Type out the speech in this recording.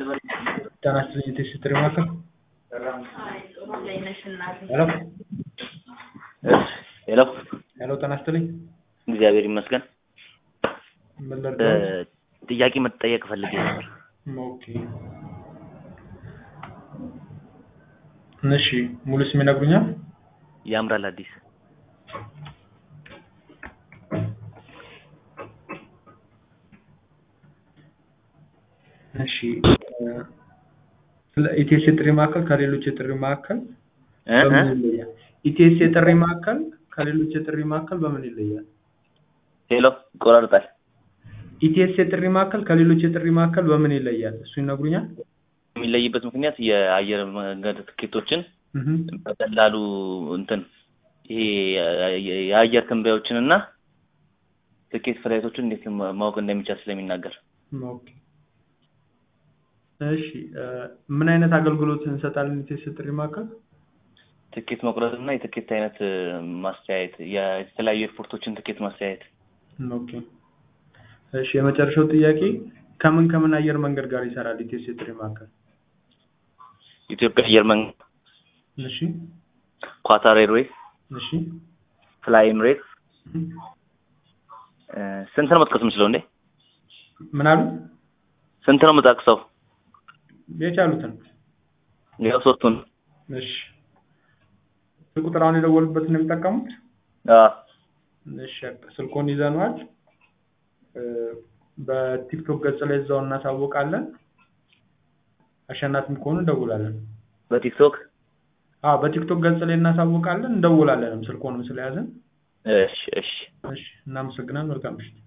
ጤና ይስጥልኝ የቴክስ ማዕከል ሄሎ ሄሎ ሄሎ ጤና ይስጥልኝ እግዚአብሔር ይመስገን። ምን ልርዳዎት? ጥያቄ መጠየቅ ፈልጌ ነበር። ኦኬ እሺ ሙሉ ስም ይነግሩኛል? ያምራል አዲስ እሺ ስለ ኢቲኤስ የጥሪ ማዕከል ከሌሎች የጥሪ ማዕከል እ እ በምን ይለያል? ኢቲኤስ የጥሪ ማዕከል ከሌሎች የጥሪ ማዕከል በምን ይለያል? ሄሎ ይቆራርጣል። ኢቲኤስ የጥሪ ማዕከል ከሌሎች የጥሪ ማዕከል በምን ይለያል? እሱ ይነግሩኛል? የሚለይበት ምክንያት የአየር መንገድ ትኬቶችን እህ በቀላሉ እንትን ይሄ የአየር ትንበያዎችን እና ትኬት ፍላይቶችን እንዴት ማ- ማወቅ እንደሚቻል ስለሚናገር ኦኬ እሺ እ ምን አይነት አገልግሎት እንሰጣለን ኢቲኤስ የጥሪ ማዕከል? ትኬት መቁረጥ እና የትኬት አይነት እ፣ ማስተያየት የተለያዩ ኤርፖርቶችን ትኬት ማስተያየት ኦኬ እሺ የመጨረሻው ጥያቄ ከምን ከምን አየር መንገድ ጋር ይሰራል ኢቲኤስ የጥሪ ማዕከል? ኢትዮጵያ አየር መንገድ፣ እሺ ኳታር ኤርዌይስ፣ እሺ ፍላይ ኤምሬትስ እህ እ፣ ስንት ነው መጥቀስ የምችለው እንዴ? ምን አሉ? ስንት ነው የምጠቅሰው? የቻሉትን ያው ሶስቱን እሺ ቁጥር አሁን የደወሉበትን ነው የሚጠቀሙት? አዎ እሺ በቃ ስልኮን ይዘነዋል። እ፣ በቲክቶክ ገጽ ላይ እዛው እናሳውቃለን። አሸናፊም ከሆኑ እንደውላለን። በቲክቶክ አዎ በቲክቶክ ገጽ ላይ እናሳውቃለን፣ እንደውላለንም ስልኮንም ስለያዘን። እሺ እሺ እሺ እናመሰግናለን። መልካም ምሽት።